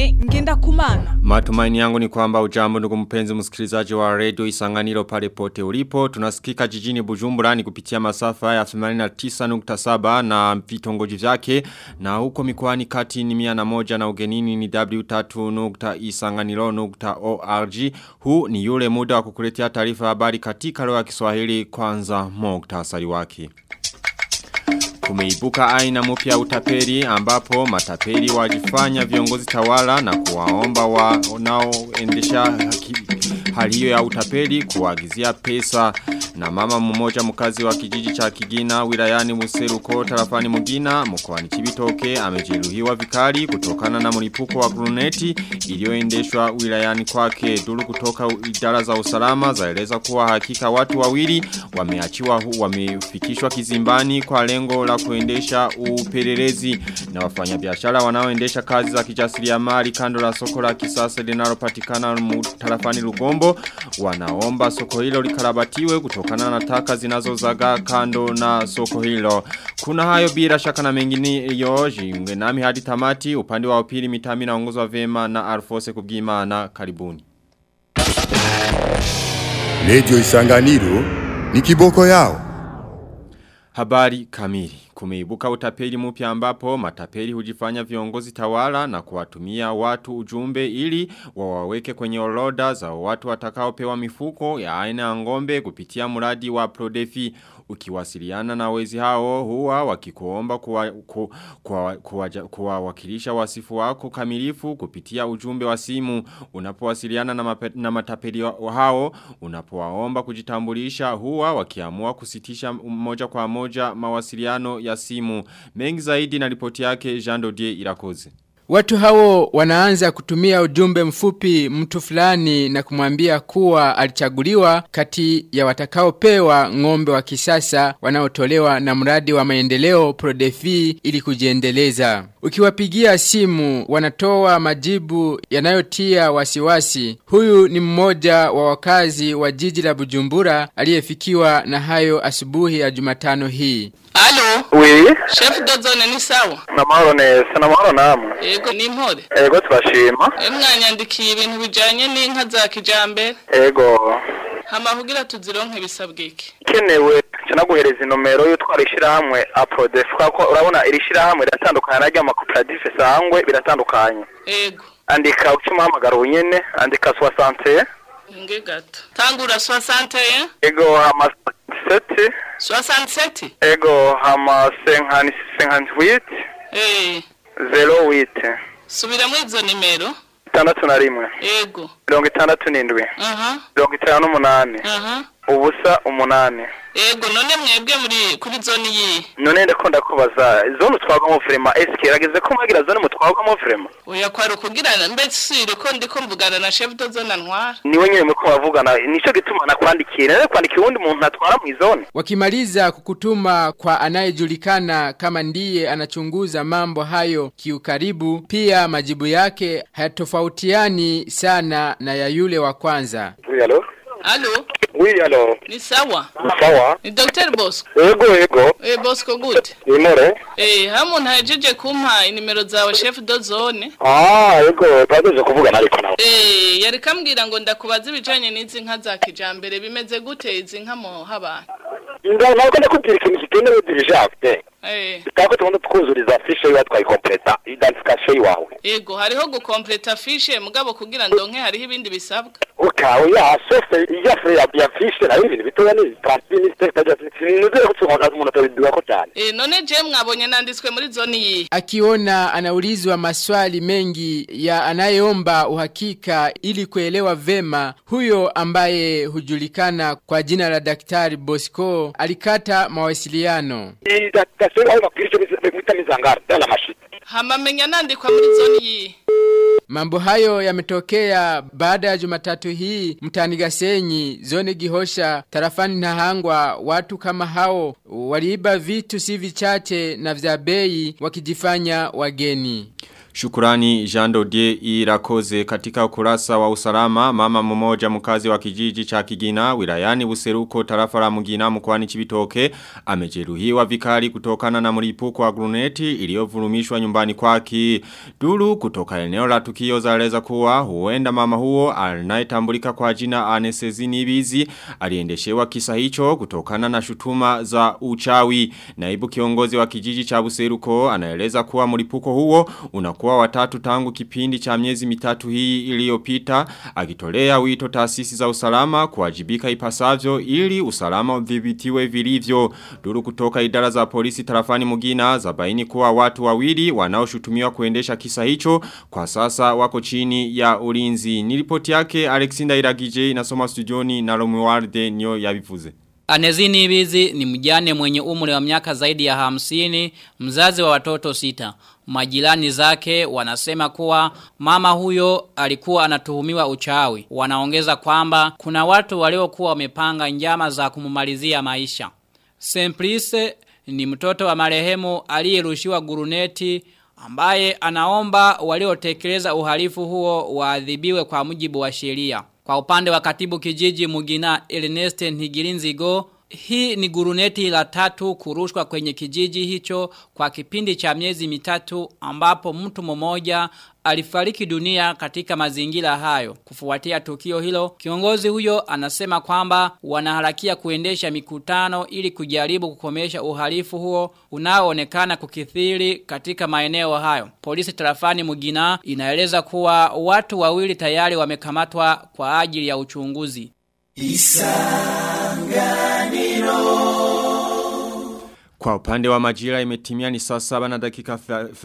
Desire ngenda kumana. Matumaini yangu ni kwamba ujambo ndugu mpenzi msikilizaji wa radio isanganiro pale pote ulipo. Tunasikika jijini Bujumbura ni kupitia masafa ya 89.7 na vitongoji vyake na huko mikoani kati ni mia na moja na ugenini ni w3.isanganiro.org. Huu ni yule muda wa kukuletea taarifa habari katika lugha ya Kiswahili kwanza muktasari wake. Kumeibuka aina mpya ya utapeli ambapo matapeli wajifanya viongozi tawala na kuwaomba wanaoendesha hali hiyo ya utapeli kuagizia pesa na mama mmoja mkazi wa kijiji cha Kigina wilayani Museruko tarafani Mugina mkoani Kibitoke amejeruhiwa vikali kutokana na mlipuko wa gruneti iliyoendeshwa wilayani kwake duru kutoka idara za usalama zaeleza kuwa hakika watu wawili wameachiwa wamefikishwa kizimbani kwa lengo la kuendesha upelelezi na wafanyabiashara wanaoendesha kazi za kijasiriamali kando la soko la kisasa linalopatikana tarafani Lugombo wanaomba soko hilo likarabatiwe kutokana na taka zinazozaga kando na soko hilo. Kuna hayo bila shaka na mengine yoji nami hadi tamati upande wa upili mitami na ongozwa vema na Alfose Kubwimana karibuni. Radio Isanganiro ni kiboko yao. Habari kamili. Kumeibuka utapeli mpya ambapo matapeli hujifanya viongozi tawala na kuwatumia watu ujumbe ili wawaweke kwenye orodha za watu watakaopewa mifuko ya aina ya ngombe kupitia mradi wa Prodefi ukiwasiliana na wezi hao huwa wakikuomba kuwawakilisha kuwa, kuwa wasifu wako kamilifu kupitia ujumbe wa simu unapowasiliana na, mape, na matapeli hao unapowaomba kujitambulisha huwa wakiamua kusitisha moja kwa moja mawasiliano ya simu mengi zaidi na ripoti yake Jean Dodier Irakoze Watu hao wanaanza kutumia ujumbe mfupi mtu fulani na kumwambia kuwa alichaguliwa kati ya watakaopewa ng'ombe wa kisasa wanaotolewa na mradi wa maendeleo Prodefi ili kujiendeleza. Ukiwapigia simu wanatoa majibu yanayotia wasiwasi. Huyu ni mmoja wa wakazi wa jiji la Bujumbura aliyefikiwa na hayo asubuhi ya Jumatano hii. Alo. Oui. Chef Dozone ni sawa? Namahoro neza, namahoro namwe. Yego ni impore. Yego turashima. Mwanyandikiye ibintu bijanye n'inka za kijambere. Yego. Hama kugira tuzironke bisabwe iki? Kenewe canaguhereza inomero yo twarishira hamwe Aprodef kako urabona irishira hamwe riratandukana na ryama cooperative sangwe biratandukanye. Yego. Andika ucuma hamagara unyene, andika 60 Nge gato. Tangura 60 eh? Ego hama 7 67 Ego hama 58 Eh. 08 Subira mu izo nimero. Itandatu na rimwe. Yego. Mirongo itandatu n'indwi. Aha. Mirongo itanu n'umunani. Aha. Ubusa umunani. Ego none mwebwe muri kuri zone yi. None ndiko ndakubaza zone utwagwamo vrema eske irageze ko mwagira zone mutwagwamo vrema. Oya kwari ukugira mbese ko ndiko mvugana na chef de zone ntwara. Niwe nyine mko bavugana nico gituma nakwandikiye nare kwandikiye uwundi muntu atwara mu zone. Wakimaliza kukutuma kwa anayejulikana kama ndiye anachunguza mambo hayo kiukaribu, pia majibu yake hayatofautiani sana na ya yule wa kwanza. Oui, allo? Allo? Oui, allo. Ni sawa? Sawa. Ni Dr. Bosco. Ego, ego. Eh Bosco good. Imore. Eh hamu ntajeje kumpa inimero zawe chef de zone. Ah, ego, twageje kuvugana ariko nawe. Eh yari kambwira ngo ndakubaza ibijanye n'izi nka za kijambere bimeze gute izi nka mo habana. Nda nako ndakubwira ikintu kitemewe dirigente. Eh Tako tubona twuzuriza fiche yawe twayikompleta identification yawe. Ego hariho gukompleta fiche mugabo kugira ndonke hariho ibindi bisabwa. ukawe ya sose ya fre ya ya fiche na ibintu bitoya ni transfini stage nuzere kutsonga umuntu atabiduka ko cyane Eh none je mwabonye nanditswe muri zone yi. Akiona anaulizwa maswali mengi ya anayeomba uhakika ili kuelewa vema, huyo ambaye hujulikana kwa jina la Daktari Bosco alikata mawasiliano. idakasero aho bakwirisho bita mizangara dala mashiti Hama menya nandikwa muri zone yi. Mambo hayo yametokea baada ya Jumatatu hii mtani Gasenyi, zone Gihosha, tarafani Nahangwa. Watu kama hao waliiba vitu si vichache na vya bei wakijifanya wageni. Shukurani Jean Dodier Irakoze katika ukurasa wa usalama mama mmoja mkazi wa kijiji cha Kigina wilayani Buseruko tarafa la Mugina mkoani Chibitoke amejeruhiwa vikali kutokana na mlipuko wa gruneti iliyovurumishwa nyumbani kwake. Duru kutoka eneo la tukio zaeleza kuwa huenda mama huo anayetambulika kwa jina Anesezini Bizi aliendeshewa kisa hicho kutokana na shutuma za uchawi. Naibu kiongozi wa kijiji cha Buseruko anaeleza kuwa mlipuko huo unakuwa watatu tangu kipindi cha miezi mitatu hii iliyopita akitolea wito taasisi za usalama kuwajibika ipasavyo ili usalama udhibitiwe vilivyo. Duru kutoka idara za polisi tarafani Mugina zabaini kuwa watu wawili wanaoshutumiwa kuendesha kisa hicho kwa sasa wako chini ya ulinzi. Nilipoti yake Alexander Iragije inasoma studioni na Romualde nyo yabivuze. Anezini Ibizi ni mjane mwenye umri wa miaka zaidi ya hamsini, mzazi wa watoto sita. Majirani zake wanasema kuwa mama huyo alikuwa anatuhumiwa uchawi. Wanaongeza kwamba kuna watu waliokuwa wamepanga njama za kumumalizia maisha. Semplice ni mtoto wa marehemu aliyerushiwa guruneti ambaye anaomba waliotekeleza uhalifu huo waadhibiwe kwa mujibu wa sheria. Kwa upande wa katibu kijiji Mugina Ernest Ntigirinzigo, hii ni guruneti la tatu kurushwa kwenye kijiji hicho kwa kipindi cha miezi mitatu ambapo mtu mmoja alifariki dunia katika mazingira hayo. Kufuatia tukio hilo, kiongozi huyo anasema kwamba wanaharakia kuendesha mikutano ili kujaribu kukomesha uhalifu huo unaoonekana kukithiri katika maeneo hayo. Polisi tarafani Mugina inaeleza kuwa watu wawili tayari wamekamatwa kwa ajili ya uchunguzi. Kwa upande wa majira imetimia ni saa saba na dakika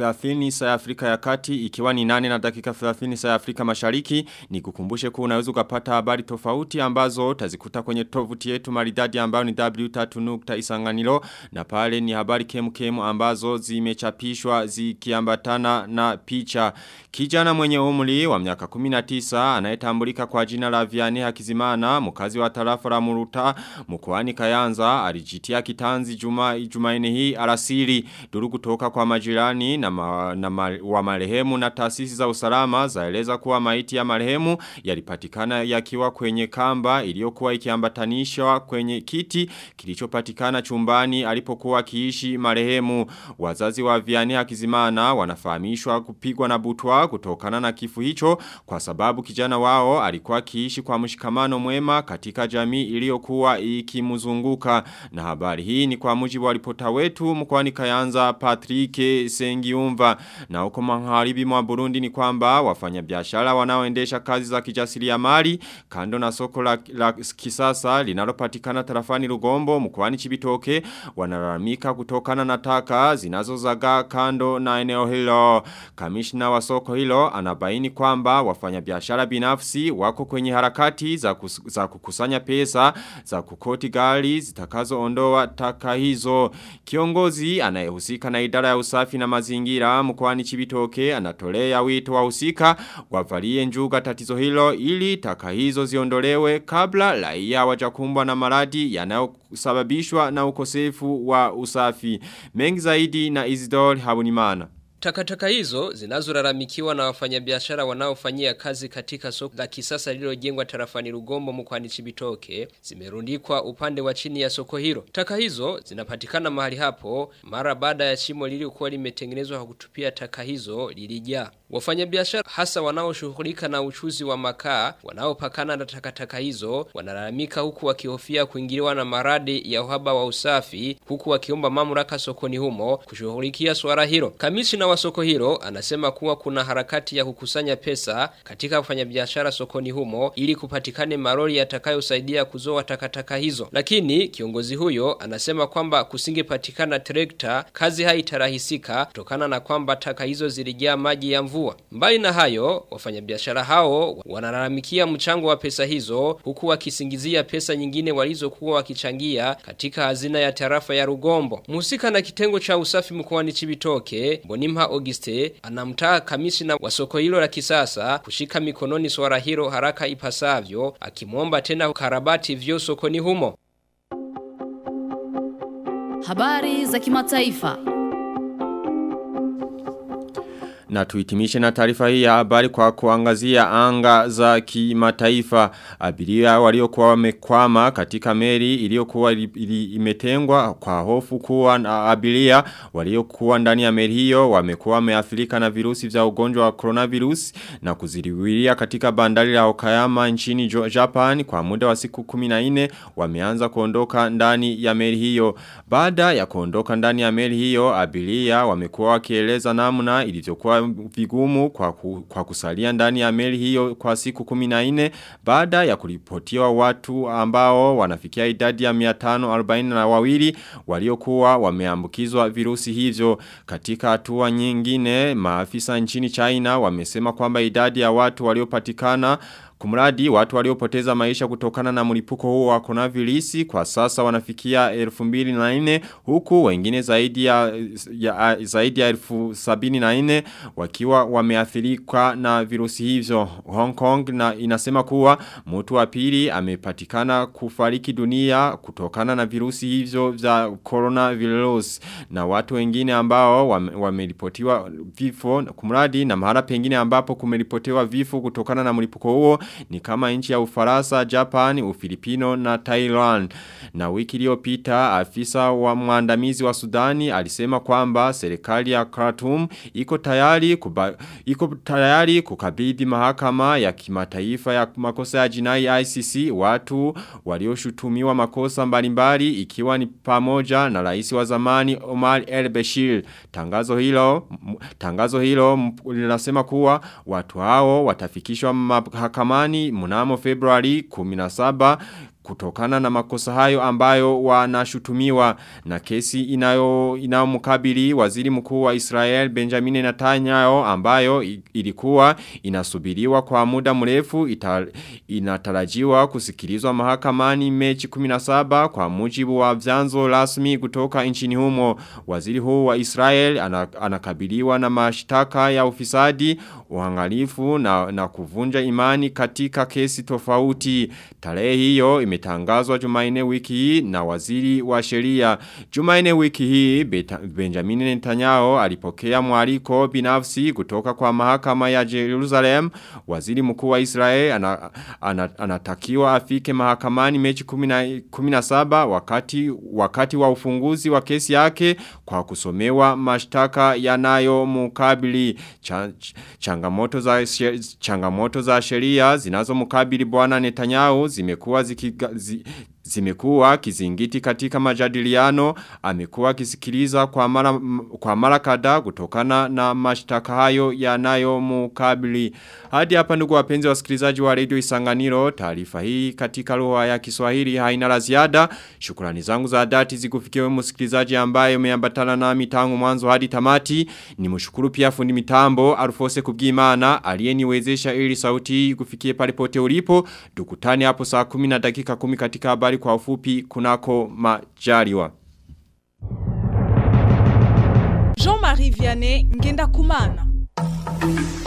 30 saa ya Afrika ya kati ikiwa ni nane na dakika 30 saa ya Afrika mashariki ni kukumbushe kuwa unaweza ukapata habari tofauti ambazo tazikuta kwenye tovuti yetu maridadi ambayo ni w3.isanganilo na pale ni habari kemu kemu ambazo zimechapishwa zikiambatana na picha. Kijana mwenye umri wa miaka 19 anayetambulika kwa jina la Vianney Hakizimana mkazi wa tarafa la Muruta mkoani Kayanza alijitia kitanzi juma Jumaine hii alasiri duru kutoka kwa majirani na, ma, na ma, wa marehemu na taasisi za usalama zaeleza kuwa maiti ya marehemu yalipatikana yakiwa kwenye kamba iliyokuwa ikiambatanishwa kwenye kiti kilichopatikana chumbani alipokuwa akiishi marehemu wazazi wa Vianney Hakizimana wanafahamishwa kupigwa na butwa kutokana na kifu hicho kwa sababu kijana wao alikuwa akiishi kwa mshikamano mwema katika jamii iliyokuwa ikimzunguka na habari hii ni kwa mujibu wa ripota wetu mkwani Kayanza Patrick Sengiumva na huko magharibi mwa Burundi ni kwamba wafanyabiashara wanaoendesha kazi za kijasiriamali kando na soko la, la kisasa linalopatikana tarafani Rugombo mkwani Chibitoke wanalalamika kutokana na taka zinazozagaa kando na eneo hilo kamishna wa soko hilo anabaini kwamba wafanyabiashara binafsi wako kwenye harakati za, kus, za kukusanya pesa za kukoti gari zitakazoondoa taka hizo Kiongozi anayehusika na idara ya usafi na mazingira mkoani Chibitoke anatolea wito wa husika wavalie njuga tatizo hilo ili taka hizo ziondolewe kabla raia wajakumbwa na maradi yanayosababishwa na ukosefu wa usafi. Mengi zaidi na Isidore Habunimana. Takataka hizo zinazolalamikiwa na wafanyabiashara wanaofanyia kazi katika soko la kisasa lililojengwa tarafani Rugombo mkoani Chibitoke zimerundikwa upande wa chini ya soko hilo. Taka hizo zinapatikana mahali hapo mara baada ya shimo lililokuwa limetengenezwa kwa kutupia taka hizo lilijaa. Wafanyabiashara hasa wanaoshughulika na uchuzi wa makaa wanaopakana na takataka hizo wanalalamika huku wakihofia kuingiliwa na maradi ya uhaba wa usafi huku wakiomba mamlaka sokoni humo kushughulikia swala hilo. Kamishna wa soko hilo anasema kuwa kuna harakati ya kukusanya pesa katika wafanyabiashara sokoni humo ili kupatikane maroli yatakayosaidia kuzoa takataka hizo. Lakini kiongozi huyo anasema kwamba kusingepatikana trekta kazi haitarahisika kutokana na kwamba taka hizo zilijaa maji ya mvua. Mbali na hayo, wafanyabiashara hao wanalalamikia mchango wa pesa hizo huku wakisingizia pesa nyingine walizokuwa wakichangia katika hazina ya tarafa ya Rugombo. Mhusika na kitengo cha usafi mkoani Chibitoke, Bonimha Auguste anamtaa kamishina wa soko hilo la kisasa kushika mikononi swala hilo haraka ipasavyo, akimwomba tena karabati vyo sokoni humo. Habari za kimataifa. Na tuitimishe na taarifa hii ya habari kwa kuangazia anga za kimataifa. Abiria waliokuwa wamekwama katika meli iliyokuwa ili- ili- imetengwa kwa hofu kuwa na abiria waliokuwa ndani ya meli hiyo wamekuwa wameathirika na virusi vya ugonjwa wa coronavirus na kuziriwiria katika bandari la Okayama nchini Jo- Japan kwa muda wa siku 14 wameanza kuondoka ndani ya meli hiyo. Baada ya kuondoka ndani ya meli hiyo abiria wamekuwa wakieleza namna ilivyokuwa vigumu kwa, ku, kwa kusalia ndani ya meli hiyo kwa siku 14 baada ya kuripotiwa watu ambao wanafikia idadi ya 540 na wawili waliokuwa wameambukizwa virusi hivyo katika hatua nyingine maafisa nchini China wamesema kwamba idadi ya watu waliopatikana Kumradi watu waliopoteza maisha kutokana na mlipuko huo wa coronavirus kwa sasa wanafikia 2004 huku wengine zaidi ya, ya zaidi ya 1074 wakiwa wameathirika na virusi hivyo. Hong Kong na inasema kuwa mtu wa pili amepatikana kufariki dunia kutokana na virusi hivyo vya coronavirus na watu wengine ambao wame- wameripotiwa vifo kumradi na mahala pengine ambapo kumeripotiwa vifo kutokana na mlipuko huo ni kama nchi ya Ufaransa, Japan, Ufilipino na Thailand. Na wiki iliyopita afisa wa mwandamizi wa Sudani alisema kwamba serikali ya Khartoum iko tayari kuba, iko tayari kukabidhi mahakama ya kimataifa ya makosa ya jinai ICC watu walioshutumiwa makosa mbalimbali ikiwa ni pamoja na rais wa zamani Omar El Bashir. Tangazo hilo m- tangazo hilo m- linasema kuwa watu hao watafikishwa mahakamani mnamo Februari 17 kutokana na makosa hayo ambayo wanashutumiwa na kesi inayo inayomkabili waziri mkuu wa Israel Benjamin Netanyahu ambayo i- ilikuwa inasubiriwa kwa muda mrefu ita, inatarajiwa kusikilizwa mahakamani Mechi 17 kwa mujibu wa vyanzo rasmi kutoka nchini humo waziri huu wa Israel ana- anakabiliwa na mashtaka ya ufisadi uhangalifu na, na kuvunja imani katika kesi tofauti tarehe hiyo imetangazwa Jumaine wiki hii na waziri wa sheria. Jumaine wiki hii Beta, Benjamin Netanyahu alipokea mwaliko binafsi kutoka kwa mahakama ya Jerusalem. Waziri mkuu wa Israel ana, ana, anatakiwa afike mahakamani mechi 10 17 wakati wakati wa ufunguzi wa kesi yake kwa kusomewa mashtaka yanayo mukabili cha, ch- changamoto za she- changamoto za sheria zinazomkabili bwana Netanyahu zimekuwa zikiga, zi, zimekuwa kizingiti katika majadiliano amekuwa akisikiliza kwa mara m- kwa mara kadhaa kutokana na mashtaka hayo yanayomkabili hadi hapa ndugu wapenzi wasikilizaji wa Radio Isanganiro taarifa hii katika lugha ya Kiswahili haina la ziada shukrani zangu za dhati zikufikie wewe msikilizaji ambaye umeambatana nami tangu mwanzo hadi tamati nimshukuru pia fundi mitambo Alfose Kubwimana aliyeniwezesha ili sauti hii kufikie pale pote ulipo tukutane hapo saa 10 na dakika 10 katika habari kwa ufupi kunako majaliwa Jean-Marie Vianney Ngenda Kumana.